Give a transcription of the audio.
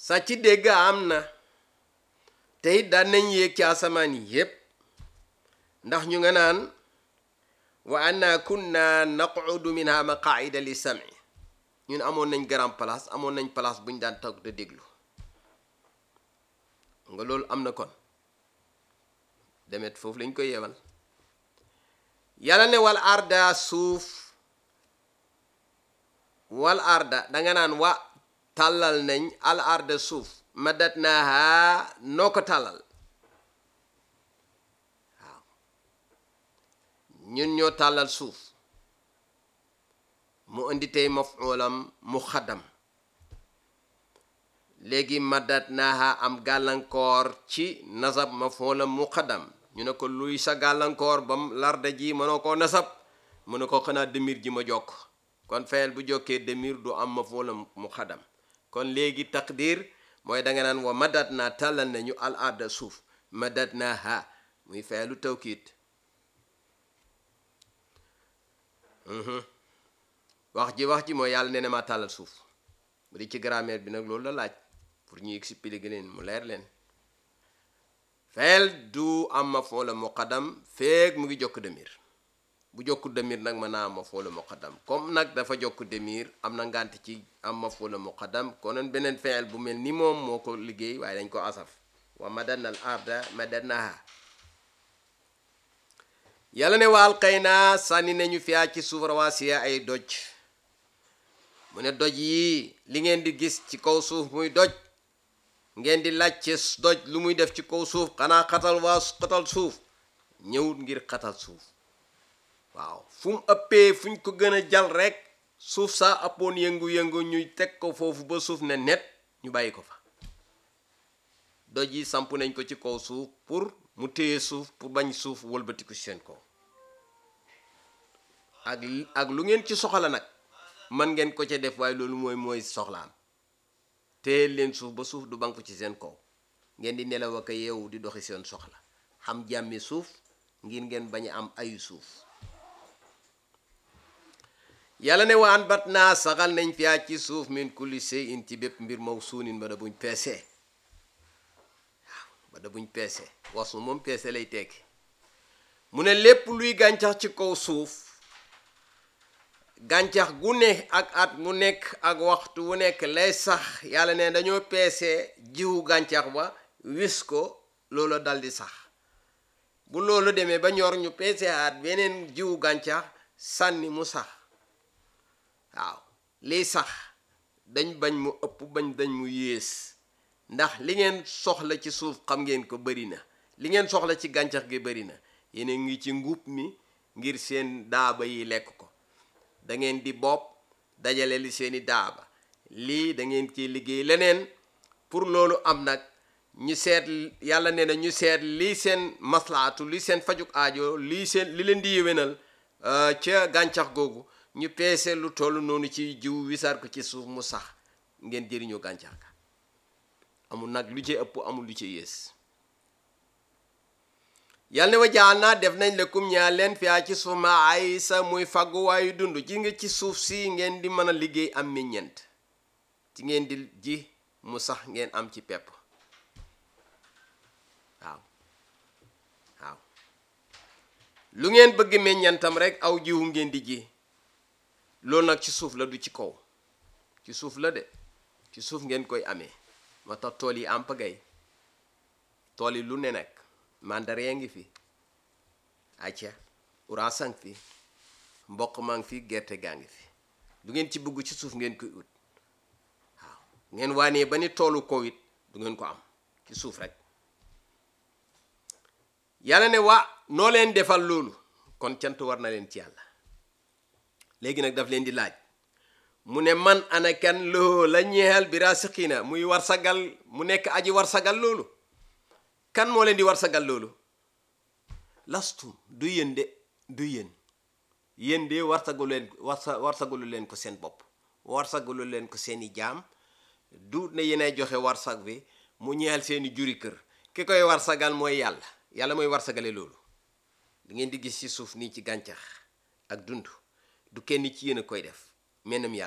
sàcc dégg am na te it daan nañ yéeg ci asamaan yi yépp ndax ñu nga naan wa anna kunna naqudu minha maqaida li sami ñun amoon nañ grand place amoon nañ place buñ daan toog de déglu nga loolu am na kon demet foofu lañ koy yebal yàlla ne wal arda suuf wal arda danga naan wa tàllal nañ al arda suuf madat naaha noo ko tàllal waaw ñun ñoo tàllal suuf mu indi tey mafulam mu xaddam léegi madat naaha am gàllankoor ci nasab mafulam mu xaddam ñu ne ko luy sa gàllankoor bam larda ji mënoo koo nasab mu ne ko xanaa demir ji ma jokk kon fayel bu jokkee demir du am mafulam mu xaddam kon léegi taqdir mooy danga naan wa madat naa tàllal nañu al arda suuf madat naa ha muy feelu tawkiit wax ji wax ji mooy yàlla nee na maa tàllal suuf bu di ci grammaire bi nag loolu la laaj pour ñu expliquer leen mu leer leen feel du am ma foo la muqaddam feeg mu ngi jokk demir bu jokku demir nag mën naa am ma foo la muqaddam comme nag dafa jokk demir am na ngànt ci am ma foo la muqaddam konoon beneen feel bu mel ni moom moo ko liggéey waaye dañ ko asaf wa madanna al arda madannaha yàlla ne waal xëy naa sànni nañu fiyaa ci suuf rawaasiya ay doj mu ne doj yi li ngeen di gis ci kaw suuf muy doj ngeen di laajte doj lu muy def ci kaw suuf xanaa xatal waa xatal suuf ñëwut ngir xatal suuf waaw fu mu ëppee fuñ ko gën a jal rek suuf saa ëppoon yëngu-yëngu ñuy teg ko foofu ba suuf ne net ñu bàyyi ko fa doj yi samp nañ ko ci kaw suuf pour mu téye suuf pour bañ suuf wëlbatiku seen kaw ak ak lu ngeen ci soxla nag man ngeen ko ca def waaye loolu mooy mooy soxlaam téye leen suuf ba suuf du banku ci seen kaw ngeen di nelaw ak yeewu di doxi seen soxla xam jàmmi suuf ngir ngeen bañ a am ayu suuf yàlla ne waan bat naa saxal nañ fiyaa ci suuf min kulli shay'in ci bépp mbir maw suunin ba da buñ peesee waaw ba da buñ peesee wasu moom peese lay tekki mu ne lépp luy gàncax ci kaw suuf gàncax gu ne ak at mu nekk ak waxtu wu nekk lay sax yàlla ne dañoo peese jiwu gàncax ba wis ko loola dal di sax bu loolu demee ba ñor ñu peese at beneen jiwu gàncax sànni mu sax waaw liy sax dañ bañ mu ëpp bañ dañ mu yées ndax li ngeen soxla ci suuf xam ngeen ko bari na li ngeen soxla ci gàncax gi bari na yéen ngi ci nguub mi ngir seen daaba yi lekk ko da ngeen di bopp dajale li seeni daaba lii da ngeen ci liggéey leneen pour loolu am nag ñu seet yàlla nee na ñu seet lii seen maslaatu li seen fajuk aajo lii seen li leen di yéwénal ca gàncax googu ñu peese lu toll noonu ci jiw wisaar ko ci suuf mu sax ngeen jëriñoo gàncax ga amul nag lu ci ëpp amul lu ci yées yàlla ne wa jaal naa def nañ lekum ñaa leen fiyaa ci suuf ma ay sa muy fàgguwaayu dund ji nga ci suuf si ngeen di mën a liggéey am meññeent ci ngeen di ji mu sax ngeen am ci pepp waaw waaw lu ngeen bëgg meññantam rek aw jiwu ngeen di ji loolu nag ci suuf la du ci kaw ci suuf la de ci suuf ngeen koy amee moo tax tool yi am pagay tool yi lu ne nag mandaree ngi fi acca orange ngi fi mboq maa ngi fi gerte gaa ngi fi du ngeen ci bëgg ci suuf ngeen koy ut waaw ngeen waanee ba ni toolu kaw it du ngeen ko am ci suuf rek yàlla ne waa noo leen defal loolu kon cant war na leen ci yàlla léegi nag daf leen di laaj mu ne man ana kan loo la ñeexal bi rasiqina muy war sagal mu nekk aji war sagal loolu kan moo leen di war sagal loolu lastum du yéen de du yéen yéen de warsagalu leen warsa warsagalu leen ko seen bopp warsagalu leen ko seeni jaam du ne yéenay joxe warsag bi mu ñeexal seeni juri kër ki koy warsagal mooy yàlla yàlla mooy warsagale loolu li ngeen di gis ci suuf nii ci gàncax ak dund du kenn ci yéen a koy def mennam yàlla